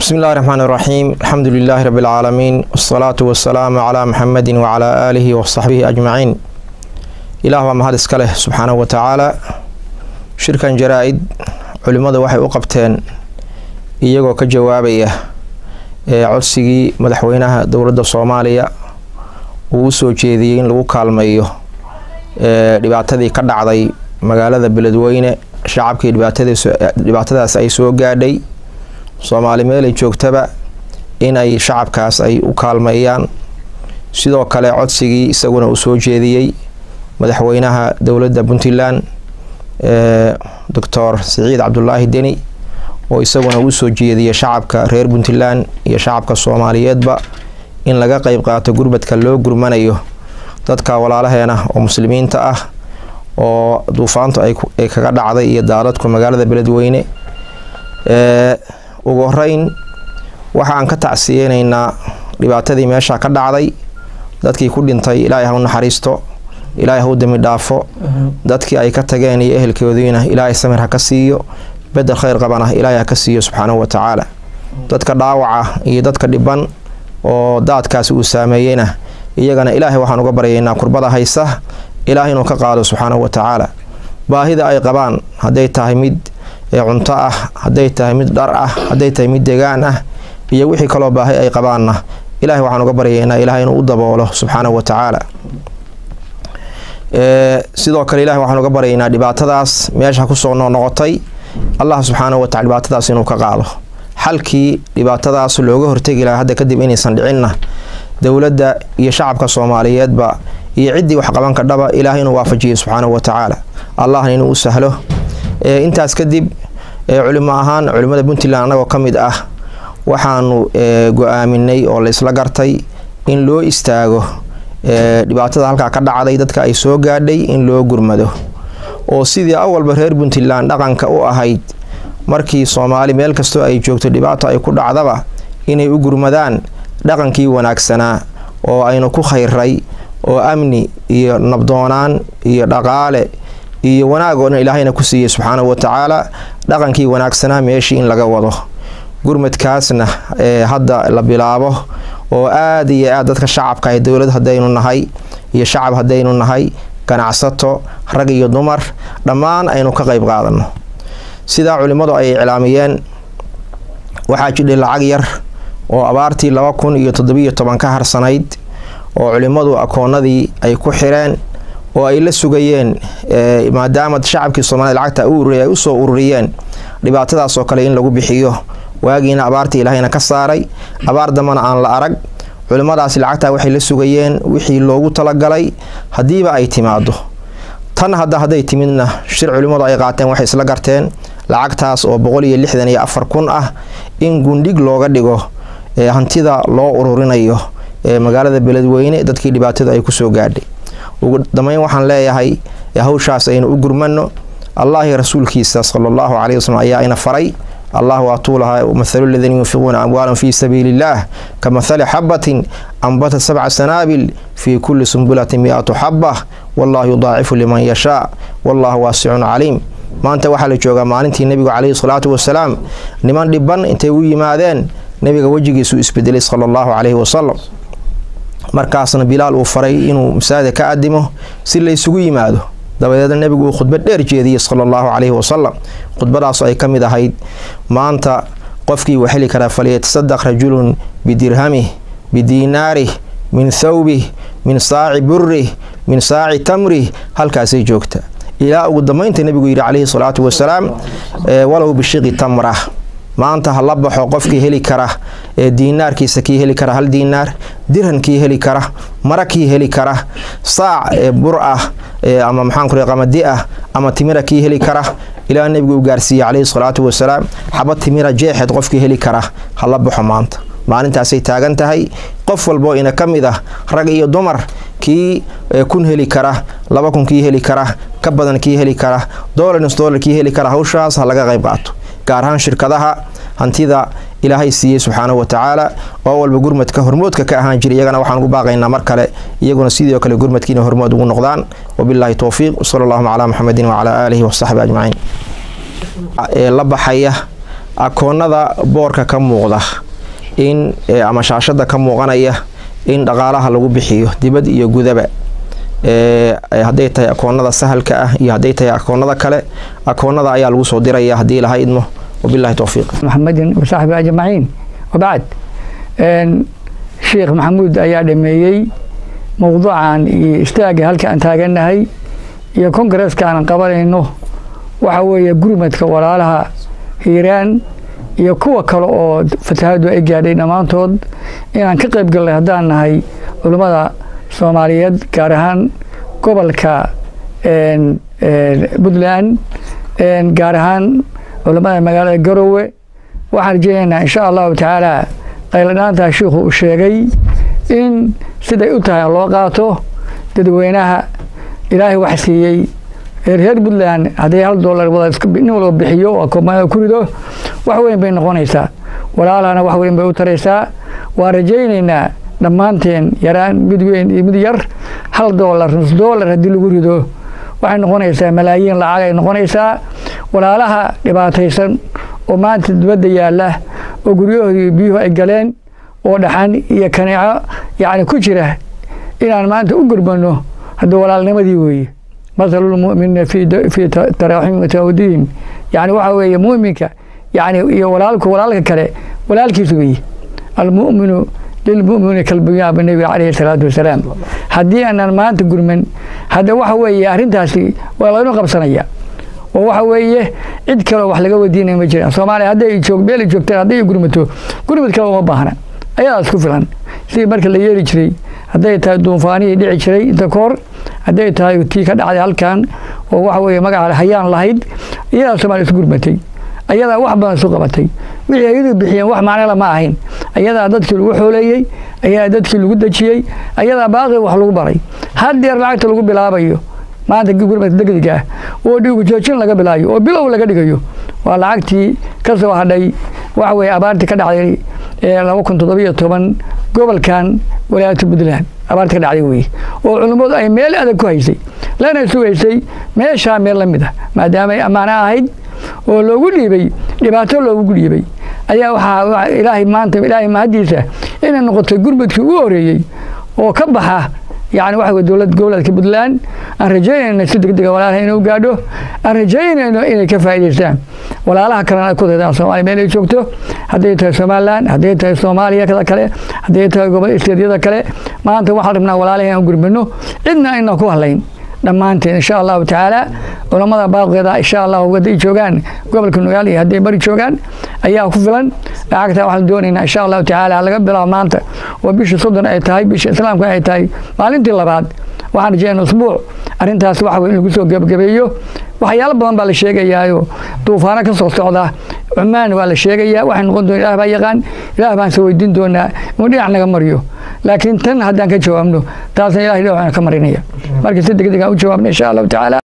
بسم الله الرحمن الرحيم الحمد لله رب العالمين والصلاة والسلام على محمد وعلى آله وصحبه أجمعين إله ومهد اسكاله سبحانه وتعالى شركا جرائد علمada waxay u qabteen iyagoo ka jawaabaya ee codsigii madaxweynaha dowladda soomaaliya uu u soo jeediyey in lagu kaalmeeyo ee dhibaatadii ka dhacday magaalada beledweyne shacabkii dhibaatadaas ay soo gaadhay soomaali meelay joogtaba in ay shacabkaas ay u kaalmeeyaan sidoo kale codsigii isaguna uu soo jeediyey madaxweynaha dowladda puntland ee doctor siciid cabdulaahi deni oo isaguna uu soo jeediyay shacabka reer puntland iyo shacabka soomaaliyeedba in laga qeyb qaato gurbadka loo gurmanayo dadka walaalaheena oo muslimiinta ah oo duufaantu ay kaga dhacday iyo daadadku magaalada beledweyne ugu horeyn waxaan ka tacsiyeyneynaa dhibaatadii meesha ka dhacday dadkii ku dhintay ilaahay ha u naxariisto ilaahay ha u dami dhaafo dadkii ay ka tageen iyo ehelkoodiina ilaahay samir ha ka siiyo bedel kheyr qabana ilaahay ha ka siiyo subxaanahu wa tacaala dadka dhaawaca iyo dadka dhiban oo daadkaasi uu saameeyeyna iyagana ilaahay waxaan uga baryaynaa kurbada haysa ilaahay inuu ka qaado subxaanahu wa tacaala baahida ay qabaan hadday tahay mid cunto ah hadday tahay mid dhar ah hadday tahay mid degaan ah iyo wixii kaloo baahi ay qabaanna ilahay waxaan uga baryaynaa ilahay inuu u daboolo subxaanahu wa tacaala sidoo kale ilahay waxaan uga baryaynaa dhibaatadaas meesha kusoo noqnoqotay allah subxaanahu watacala dhibaatadaas inuu ka qaado xalkii dhibaatadaas looga hortegi lahaa hadda kadib inaysan dhicinna dowladda iyo shacabka soomaaliyeedba iyo ciddii waxqaban kadhaba ilaahay inuu waafajiyo subxaanahu wa tacaala allahna inuu u sahlo intaas kadib culimo ahaan culimmada puntland annagoo ka mid ah waxaanu go-aaminay oo laysla gartay in loo istaago dhibaatada halkaa ka dhacday dadka ay soo gaadhay in loo gurmado oo sidii awalba reer puntland dhaqanka u ahayd markii soomaali meel kastoo ay joogto dhibaato ay ku dhacdaba inay u gurmadaan dhaqankii wanaagsanaa oo aynu ku khayray oo amni iyo nabdoonaan iyo dhaqaale iyo wanaag oo dhan ilaahayna ku siiyey subxaanahu wa tacaala dhaqankii wanaagsanaa meeshii in laga wado gurmadkaasna ee hadda la bilaabo oo aada iyo aad dadka shacabka ah dowlad haddaynu nahay iyo shacab haddaynu nahay ganacsato rag iyo dumar dhammaan aynu ka qeyb qaadano sidaa culimmadu ay iclaamiyeen waxaa jidhay lacag yar oo abaartii laba kun iyo toddobiyo toban ka harsanayd oo culimmadu akoonadii ay ku xireen oo ay la sugayeen maadaama shacabkii soomaaliyed lacagta u ururiy ay usoo ururiyeen dhibaatadaas oo kale in lagu bixiyo waagiina abaartii ilaahayna ka saaray abaar dambana aan la arag culimmadaasi lacagtaa waxay la sugayeen wixii loogu talagalay haddiiba ay timaado tan hadda hadday timidna shir culimmadu ay qaateen waxay isla garteen lacagtaas oo boqol iyo lixdan iyo afar kun ah in gundhig looga dhigo hantida loo ururinayo ee magaalada beledweyne dadkii dhibaatada ay kusoo gaadhay ugu dambeyn waxaan leeyahay hawshaas aynu u gurmano allahi rasuulkiisa sala allahu caleyhi waslm ayaa ina faray allah waatuu lahaa mathalu ladiina yunfiquuna amwaalan fii sabiili illaah ka mathali xabatin ambata sabca sanaabil fii kulli sumbulatin mi-atu xaba wallahu yudaacifu liman yashaa wallahu waasicun caliim maanta waxaa la joogaa maalintii nebigu caleyhi salaatu wasalaam niman dhiban intay u yimaadeen nebiga wejigiisuu isbedelay sala allahu caleyhi wasalam markaasna bilaal uu faray inuu masaajida ka adimo si laysugu yimaado dabadeedna nebigu uu khudbad dheer jeediyey sala allahu caleyhi wasalam khudbadaasoo ay ka mid ahayd maanta qofkii wuu heli karaa falyatasadaq rajulun bidirhamih bidiinaarih min thawbih min saaci burih min saaci tamrih halkaasay joogta ilaa ugu dambeynta nebigu yidhi caleyhi salaatu wasalaam walow bishiqi tamrah maanta ha la baxo qofkii heli kara ee diinaarkiisa kii heli kara hal diinaar dirhankii heli kara mara kii heli kara saac ee bur ah ama maxaanku qamadi ah ama timira kii heli kara ilaa nebigu uu gaarsiiyey caleyhi salaatu wasalaam xabad timira jeexeed qofkii heli kara ha la baxo maanta maalintaasay taagan tahay qof walboo ina ka mid ah rag iyo dumar kii kun heli kara laba kun kii heli kara ka badan kii heli kara dolarns dolar kii heli kara hawshaas ha laga qayb qaato gaar ahaan shirkadaha hantida ilaahay siiyey subxaanahu wa tacaala oo walba gurmadka hormoodka ka ahaan jira iyagana waxaan ugu baaqaynaa mar kale iyaguna sidoo kale gurmadkiina hormood ugu noqdaan wabilaahi towfiiq wsala allahuma calaa muxamedin wacalaa aalihi wasaxbi ajmaciin ee la baxaya akoonada boorka ka muuqda in ama shaashada ka muuqanaya in dhaqaalaha lagu bixiyo dibad iyo gudaba hadday tahay akoonada sahalka ah iyo hadday tahay akoonada kale akoonada ayaa lagu soo diraya haddii ilaha idmo wabilahi towfiiq maxamedin wasaxbi ajmaciin wabacd sheekh maxamuud ayaa dhameeyey mowduucan iyo istaaga halka aan taagannahay iyo kongareeska aan qabanayno waxa weeye gurmadka walaalaha hiiraan iyo kuwa kale oo fatahaadu ay gaadhay dhammaantood inaan ka qayb gallay haddaan nahay culummada soomaaliyeed gaar ahaan gobolka puntland gaar ahaan culummada magaalada garowe waxaan rajeynaynaa insha allahu tacaala qayladhaantaa shiikhu uu sheegay in siday u tahay loo qaato dadweynaha ilaahay wax siiyey reer puntland hadday hal doolar nin walba bixiyo oo koomada ku rido wax weyn bay noqonaysaa walaalahana wax weyn bay u taraysaa waan rajaynaynaa dhammaanteen yaraan mid weyn iyo mid yar hal doolar nus doolar haddii lagu rido waxay noqonaysaa malaayiin lacag ay noqonaysaa walaalaha dhibaataysan oo maanta dibadda yaalla oo guryahoodii biyuhu ay galeen oo dhaxan iyo kaneeco yacni ku jira inaan maanta u gurmano hadda walaalnimadii weeye masalulmu'minina fii taraaxim watawdihim yani waxa weeye mu'minka yani iyo walaalku walaalka kale walaalkiis weeye almu'minu lilmu'mini kalbunyaan ba nebiga calayhi salaatu wasalaam haddii aanan maanta gurman hadda waxa weeye arrintaasi waa laynu qabsanaya oo waxa weeye cid kaleo wax laga weydiinaya ma jiraan soomaaliya hadday joog meel joogteen hadday gurmato gurmad kale uma baahna ayadaas ku filan sidii marka la yeeli jiray hadday tahay duunfaanihii dhici jiray inta kahor hadday tahay tii ka dhacday halkan oo waxa weeye magaca hayaan lahayd iyadaa soomaaliya isu gurmatay ayadaa wax badan isu qabatay wixii ayadu bixiyeen wax macnala ma ahayn ayadaa dadkii lagu xooleeyey ayadaa dadkii lagu dejiyey ayadaa baaqi wax lagu baray haddeer lacagta lagu bilaabayo maanta gurmadka degdega ah oo dhigu joojin laga bilaayo oo bilow laga dhigayo waa lacagtii ka soo hadhay waxa weeye abaartii ka dhacday laba kun toddobiyo toban gobolkan walaayata puntland abaartii ka dhacday weye oo culummadu ay meel adag ku haysay lana sugaysay meeshaa meel la mid ah maadaama ay ammaano ahayd oo loogu dhiibay dhibaato loogu dhiibay ayaa waxaa ilaahay maanta ilaahay mahaddiisa inay noqotay gurmadkii ugu horeeyey oo ka baxa yani waxa wey dowlad goboleedka puntland aan rajaynayno si degdega walaalaha inuu gaadho aan rajaynayno inay ka faa'idaystaan walaalaha kalena ay ku daydaan soomaaliya meel ay joogto hadday tahay somaliland hadday tahay soomaaliya kada kale hadday tahay gobol isteedyada kale maanta waxaan rabnaa walaalaha inaan gurmino cidna ayna ku hadlayn dhammaanteen insha allahu tacaala culammada baaqeeda insha allahu hadday joogaan gobolka nugaal iyo hadday bari joogaan ayaa ku filan lacagta waxaan doonaynaa insha allahu tacaala laga bilaabo maanta oo bisha soddon ay tahay bisha islaamka ay tahay maalintii labaad waxaan rajeynaa usbuuc arrintaas waxa in lagu soo gebagabeeyo waxyaalo badan baa la sheegayaayo duufaano ka soo socda cumaan waa la sheegayaa waxay noqon doona ilah baa yaqaan ilaah baan soo weydiin doonaa inuu dhinac naga mariyo laakiin tan haddaan ka jawaabno taasna ilahay dhinac ka marinaya marka si degdeg aan u jawaabna insha allahu tacaala